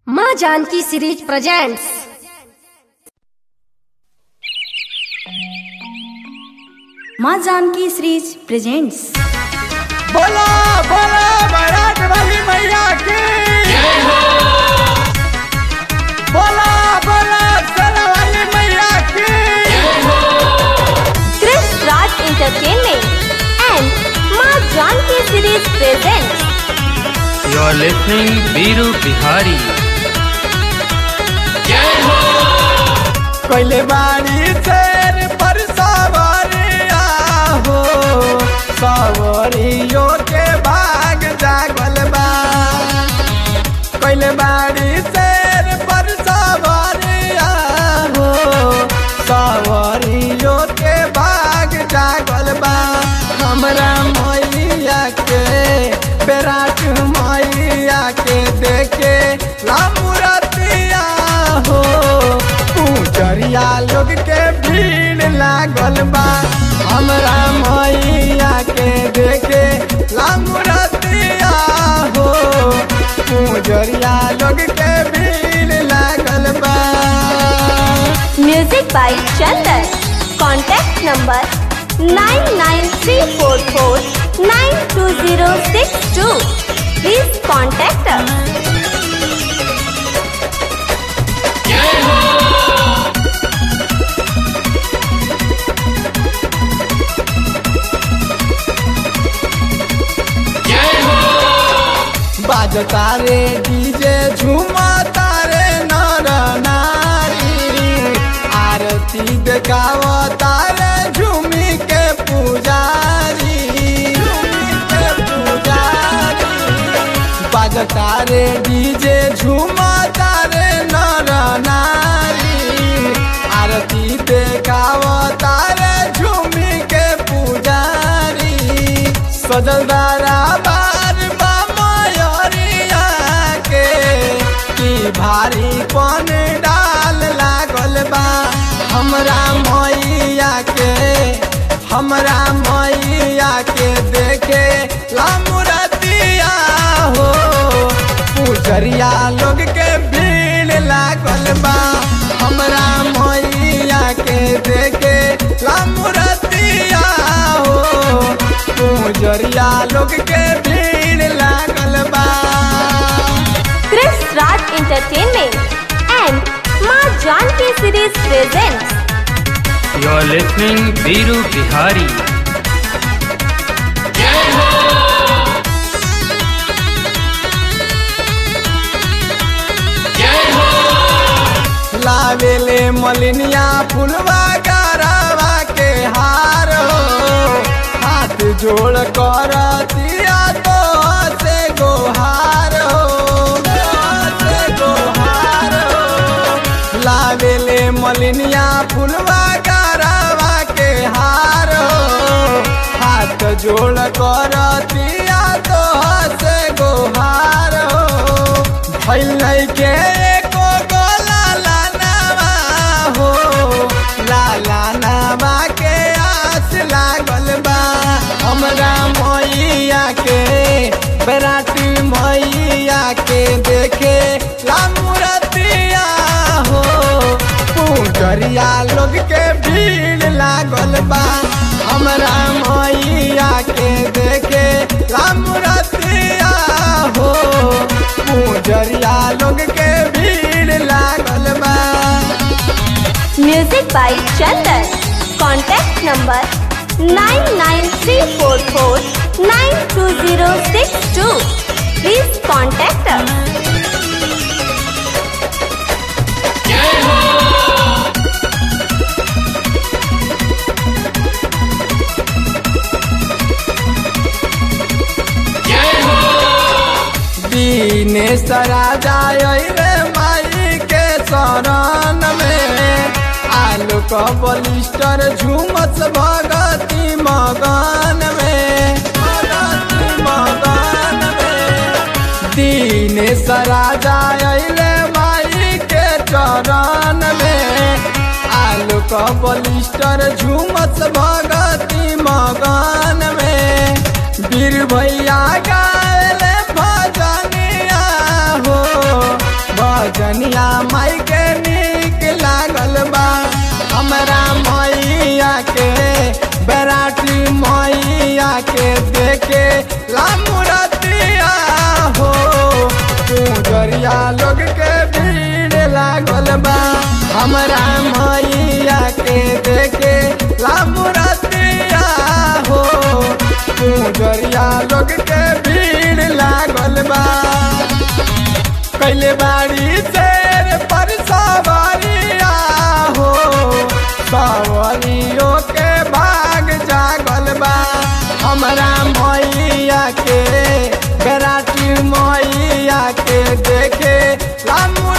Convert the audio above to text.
माँ Janaki series presents माँ Janaki series presents बोला बोला बारात वाली मैया की बोला बोला सरा वाली मैया की Chris Raj Entertainment and Ma Janki Series presents You are listening Viru Bihari. कोइले बाड़ी शेर पर सवारिया हो सवारियों के भाग जागल बा कोइले बाड़ी शेर पर सवारिया हो सवारियों के भाग जागल बा हमरा मैया के बेराट मैया के देखे लामुरतिया हो पूजरिया लोग के भीड़ लागल बा हमरा मैया के देखे लामुरतिया हो पूजरिया लोग के भीड़ लागल बा Music by Chandan. Contact number 99344920062. Please contact us. बाजता रे डीजे झूमता रे नर नारी आरती देखावता रे झूमी के पुजारी झूमी के पुजारी बाजता रे डीजे झूमता रे नर नारी आरती देखावता रे झूमी के पुजारी सजल दारा बार बा मयरिया के की भारी पन डाल लागल बा हमरा मैया के हमरा मैया के देखे लामुरतिया हो पुजरिया लोग के भीड़ लागल बा हमरा मैया के देखे लामुरतिया हो पुजरिया लोग के भीड़ लागल बा Chris Raj Entertainment and Ma Janki Series presents You are listening Viru Bihari. लावेले मलिनिया फुलवा गरवा के हार हो हाथ जोड़ कर दिया तो से गोहार हो से गोहार हो लावेले मलिनिया फुलवा गरवा के हार हो हाथ जोड़ कर दिया तो से गोहार हो भइल नहीं के एको गो लाला नावा हो लाला नावा के आस लागल बा हमरा मैया के बेराटी मैया के देखे लामुरतिया हो पूजरिया लोग के भीड़ लागल बा हमरा मैया के देखे लामुरतिया हो पूजरिया लोग के भीड़ लागल बा Music by Chandan. Contact number 99344920062. Please contact us. Dinesh राजा रे माई के शरण में आलू क बलिस्टर झूमत भगती मगन में भगती मगन में दीनेश राजा रे माई के चरण में आलू क बलिस्टर झूमत भगती मगन में वीर भैया गाले भजनिया हो भजनिया माई के नीक लागल बा हमरा मैया के बेराटी मैया के देखे लामुरतिया हो पूजरिया लोग के भीड़ लागल बा हमरा मैया के देखे लामुरतिया हो पूजरिया लोग के भीड़ लागल बा कैले बाड़ी शेर पर सवारिया हो सवारियों के भाग जागल बा हमरा मैया के बेराटी मैया के देखे लामू